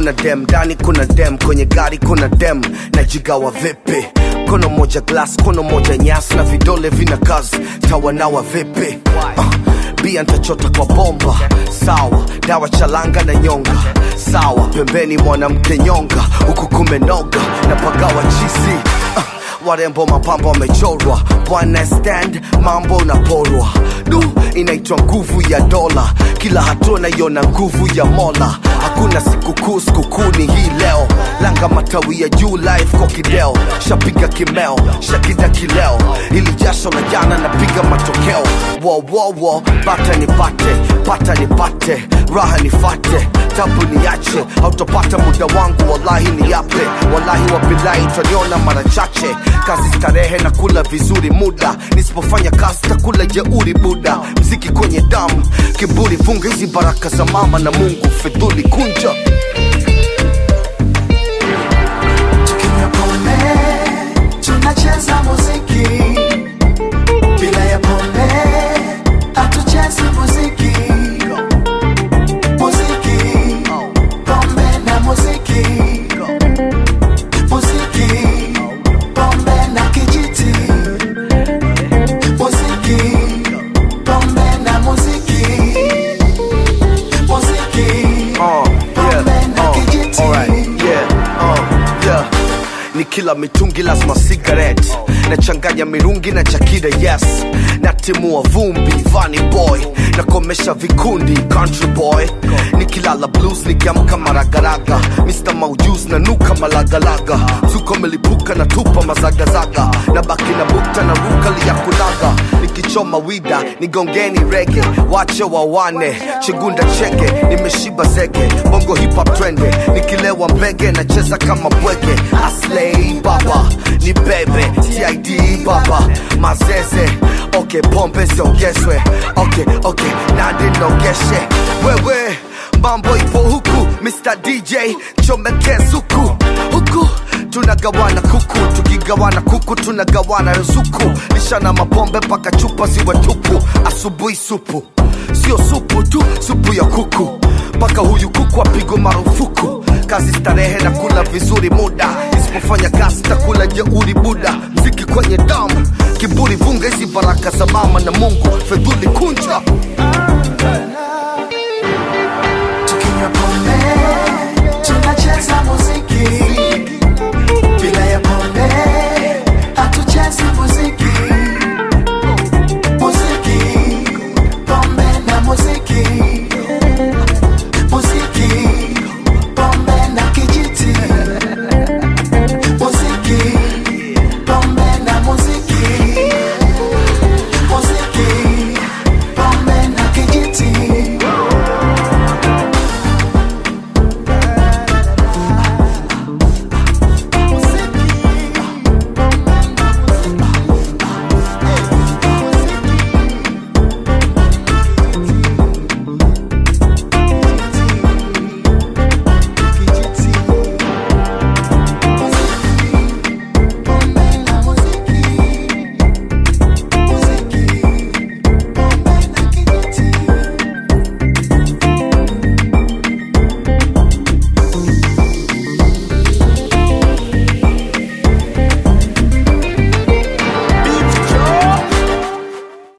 kuna dem ndani kuna dem kwenye gari kuna dem najigawa vipi kono moja glass kono moja nyasi na vidole vina kazi tawanawa vipi uh, bia ntachota kwa bomba sawa dawa chalanga na nyonga sawa pembeni mwanamke nyonga huku kumenoga na pagawa chisi uh, warembo mapambo wamechorwa bwana stand mambo unaporwa du inaitwa nguvu ya dola kila hatua naiona nguvu ya mola hakuna sikukuu sikukuu ni hii leo langa matawi ya juu live kwa kideo shapiga kimeo shakida kileo ili jasho la jana napiga matokeo wowowo bata nipate pata nipate raha nifate tabu niache hautopata muda wangu wallahi ni yape wallahi wabilahi utaniona mara chache kazi starehe na kula vizuri muda nisipofanya kazi takula jeuri buda mziki kwenye damu kiburi funga hizi baraka za mama na mungu fidhuli kunja Tukinywa pombe, tunacheza muziki. Bila ya pombe, hatuchezi muziki. Muziki, pombe na muziki. Muziki, pombe na kijiti. Muziki, pombe na muziki. Muziki, Uh, pombe na yeah, kijiti. uh, alright, yeah, uh, yeah. ni kila mitungi lazima cigarette nachanganya mirungi na chakida yes natimua vumbi vani boy nakomesha vikundi country boy nikilala blues nikiamka maragaraga mr maujus na nuka malagalaga zuko melipuka na tupa mazagazaga na baki na bukta na rukali ya kulaga nikichoma wida nigongeni rege wache wawane chigunda cheke nimeshiba zege bongo hip hop trende nikilewa mbege nacheza kama bwege aslei baba ni bebe tid baba mazeze okay pombe ziongezwe okay okay nadi nogeshe wewe mambo ipo huku mr dj chomekee zuku huku tunagawana kuku tukigawana kuku tunagawana ruzuku lishana mapombe mpaka chupa ziwe tupu asubuhi supu sio supu tu supu ya kuku mpaka huyu kuku apigwe marufuku kazi starehe na kula vizuri muda isipofanya kazi takula jeuri buda mziki kwenye damu kiburi vunga hizi baraka za mama na mungu fedhuli kunja